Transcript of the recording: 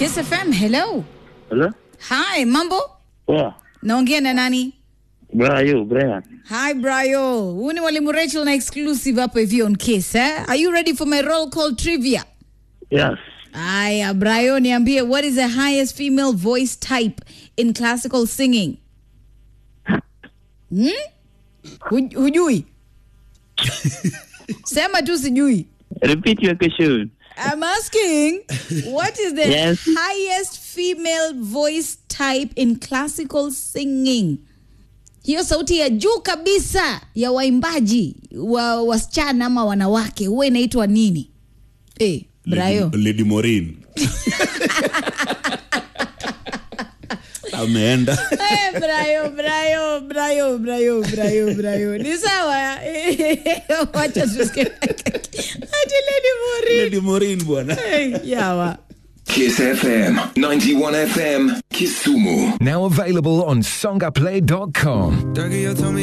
Kiss FM, hello. Hello? Hi, mambo? Poa. Naongea na nani? Brayo, Brian. Hi Brayo. Huu ni Mwalimu Rachel na exclusive hapo hivi on Kiss, eh? Are you ready for my roll call trivia? Yes. Aya, Brayo, niambie what is the highest female voice type in classical singing? Hmm? Huj- Hujui? Sema tu sijui. Repeat your question. I'm asking, what is the Yes. highest female voice type in classical singing? Hiyo sauti ya juu kabisa ya waimbaji wa wasichana ama wanawake huwa inaitwa nini? Eh, Brayo. Lady, Lady Maureen. Ameenda. Eh, Brayo, Brayo, Brayo, Brayo, Brayo, Brayo. Ni sawa. Wacha tusikie. Ati Lady Maureen. Lady Maureen bwana. Eh, Yawa. Kiss FM, 91 FM, Kisumu. Now available on songaplay.com. Dougie, you told me